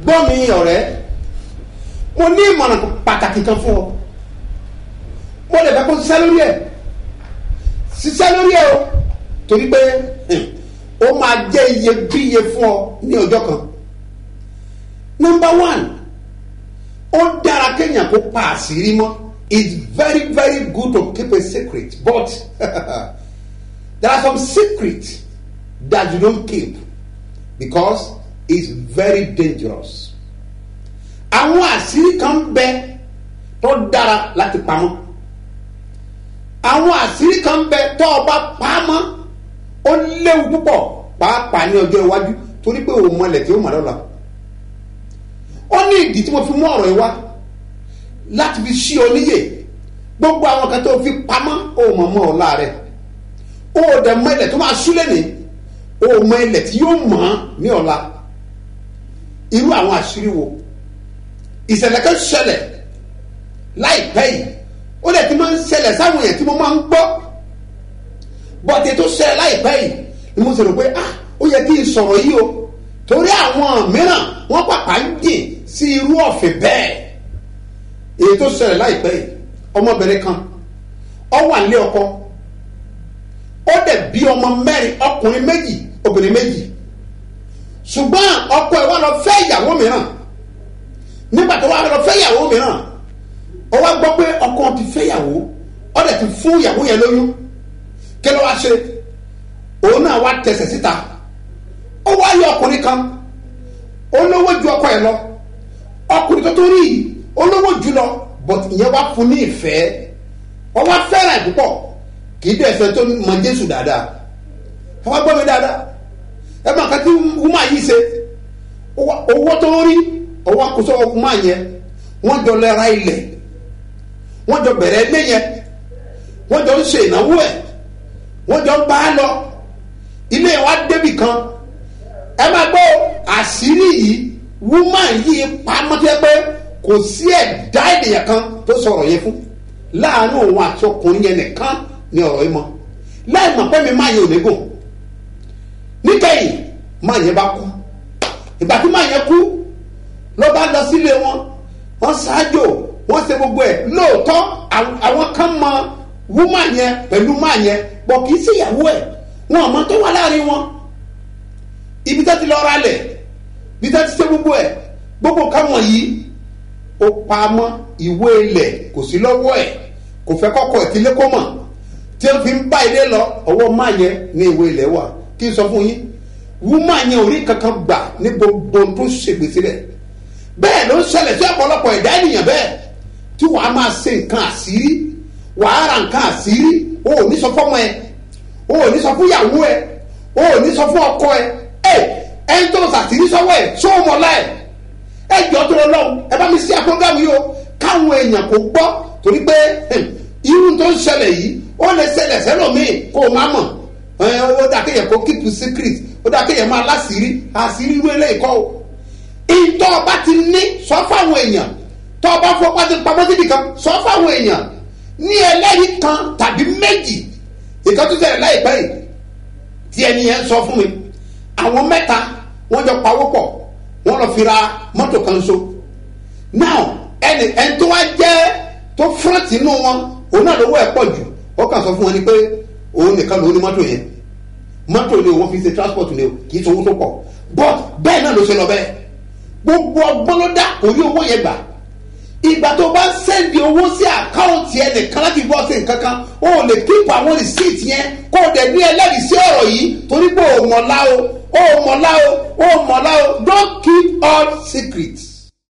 gbọ́ mi ọ̀rẹ́ mo ní ìmọ̀ràn pàtàkì kan fún ọ mo lè fẹ́ kó ṣiṣẹ́ lórí ẹ̀ ṣiṣẹ́ lórí ẹ̀ o torí pé hmm, ó máa jẹ́ iyebíye fún ọ ní ọjọ́ kan number one ó dára kéèyàn kó pa àṣírí mọ́ it's very very good to keep a secret but there are some secrets that you don't keep because it's very dangerous àwọn àṣírí kan bẹ tó dára láti pamọ́ àwọn àṣírí kan bẹ tó o bá pamọ́ ó léwu púpọ̀ pàápàá ní ọjọ́ iwájú torí pé òun mọlẹ̀ tí ó mọ̀ lọ́la ó ní ìdí tí mo fi mú ọ̀rọ̀ yìí wá láti fi ṣí ọ níyè gbogbo àwọn kan tó fi pamọ́ ó mọ̀ mọ́ ọ̀la rẹ̀ ó dẹ̀ mọ ilẹ̀ tó máa súlẹ̀ ní ó mọ ilẹ̀ tí yóò mọ̀ ọ́ ní ọ̀la irú àwọn àṣírí wo ìṣẹ̀lẹ̀ kan ṣẹlẹ̀ láìpẹ́ yìí ó dẹ̀ ti máa ń ṣẹlẹ̀ sáwọn èèyàn tí mo máa ń gbọ́ bọ́tẹ̀ tó ṣẹlẹ̀ láìpẹ́ yìí ni mo sì rò pé ah ó yẹ kí n sọ̀rọ̀ yìí o torí àwọn mìíràn wọ́n pàpà ń jìn sí irú ọ̀fìn bẹ́ẹ̀ èyí tó ṣẹlẹ̀ láìpẹ́ yìí ọmọbìnrin kan ó wà nílé ọkọ ó dẹ̀ bí ọmọ mẹ́rin ọkùnrin méjì obìnrin méjì ṣùgbọ́n ọkọ ẹ̀ wá lọ fẹ́ ìyàwó mìíràn nígbà tó wá lọ fẹ́ ìyàwó mìíràn ó wá gbọ́ pé ọkọ ti fẹ́ ìyàwó ó dẹ̀ ti fún ìyàwó yẹn lóyún kí ló wá ṣe òun náà wá tẹsẹ̀ síta ó wá yọ ọkùnrin kan olówó ju ọkọ ẹ̀ lọ ọkùnrin tó tó rí yìí olówó jù lọ but ìyẹn wá fún ní ìfẹ́ wọ́n wá fẹ́ràn ẹ̀ púpọ̀ kì í dẹ̀ fẹ́ tó mọ Jésù dáadáa ẹ wá gbọ́ mi dáadáa ẹ máa kàtí wúmọ̀ yìí ṣe owó tó rí owó àkóso wúmọ̀ yẹn wọ́n jọ lẹ́ra ilẹ̀ wọ́n jọ bẹ̀rẹ̀ ilé yẹn wọ́n jọ ń ṣe ìnáwó ẹ̀ wọ́n jọ ń bá a lọ ilé wa débì kan ẹ máa gbọ́ àṣírí yìí wúmọ̀ yìí pamọ́ tẹ́ pé kò sí ẹ̀dá ènìyàn kan tó sọ̀rọ̀ yẹn fún láàánú òun àti ọkùnrin yẹn nìkan ni ọ̀rọ̀ yìí mọ́ láì mọ̀ pé mi máa yẹ òmégùn níkẹyìn máa yẹn bá kú ìgbà tí máa yẹn kú ló bá lọ sílé wọn wọn ṣáájò wọn ṣe gbogbo ẹ̀ lóòótọ́ àwọn kan mọ wúmà yẹn pẹ̀lú máa yẹn bọ̀ kì í sí ìyàwó ẹ̀ wọn ò mọ tó wà láàrin wọn ibi tó ti lọ ra lẹ̀ ibi tó ti ṣe gbogbo ẹ̀ gbogbo kan wọ̀nyí ó pamọ́ ìwé ilẹ̀ kò sí lọ́wọ́ ẹ̀ kò fẹ́ kọ́kọ́ ẹ̀ tí ilé kó mọ̀ tí ó fi ń bá ilé lọ ọwọ́ máa yẹn ní ìwé ilẹ̀ wà kí n sọ fún yín wúmà yẹn ò rí kankan gbà ní gbogbo tó ṣègbè sílẹ̀ bẹ́ẹ̀ ló ń ṣẹlẹ̀ sí ọ̀pọ̀lọpọ̀ ẹ̀dá ènìyàn bẹ́ẹ̀ tí wàá máa ṣe nǹkan àṣírí wàá ra nǹkan àṣírí o ò ní sọ fọ́mọ ẹ o ò ní sọ fún ìyàwó ẹ o ò ní sọ fún ọkọ ẹ ẹ ẹni tó ṣàṣírí sọ́wọ́ ẹ ṣó o mọ̀ láì ẹ jọ tó lọ lọ́hùn ẹ bá mi sí àpọ́ngàmù yìí o káwọn èèyàn kò gbọ́ torí pé irú tó ń ṣẹlẹ̀ yìí ó lè ṣẹlẹ̀ sẹ́lòmíì kó o má mọ̀ ó dà kéèyàn kó keep secret ó dà kéèyàn máa láṣìírí àṣírí irú eléyìí kọ́ o ìtọ́ ọba ti ní sọ fáwọn èèyàn tọ́ ọba fọpá ti pamọ́ síbi kan sọ fáwọn èèyàn ní ẹlẹ́rìí kan tàbí méjì ìkan tó ṣẹlẹ̀ láìpẹ́ yìí tí ẹni yẹn sọ fún mi àwọn mẹ́ta wọ́n jọ pawó pọ̀ wọ́n lọ fi ra mọ́tò kan so now ẹni ẹni tó wá jẹ́ tó fúrọ́tì inú wọn òun náà lówó ẹ̀ pọ̀ jù ó kàn sọ fún wọn ni pé òun nìkan ló ní mọ́tò yẹn mọ́tò ni òun fi ṣe transport ni o kì í ṣe owó tó pọ̀ but bẹ́ẹ̀ náà ló ṣe lọ bẹ́ẹ̀ gbogbo ọgbọ́n ló dá kò rí owó yẹn gbà ìgbà tó bá sẹ́ndì owó sí àkáùntì ẹ nìkan láti bọ́ sí nǹkan kan o ò lè kíp àwọn rìsíìtì yẹn kó o dẹ̀ ní ẹlẹ́rìí sí ọ̀rọ̀ yìí torí pé o mọ̀lá o o mọ̀lá o o mọ̀lá o don't keep all secrets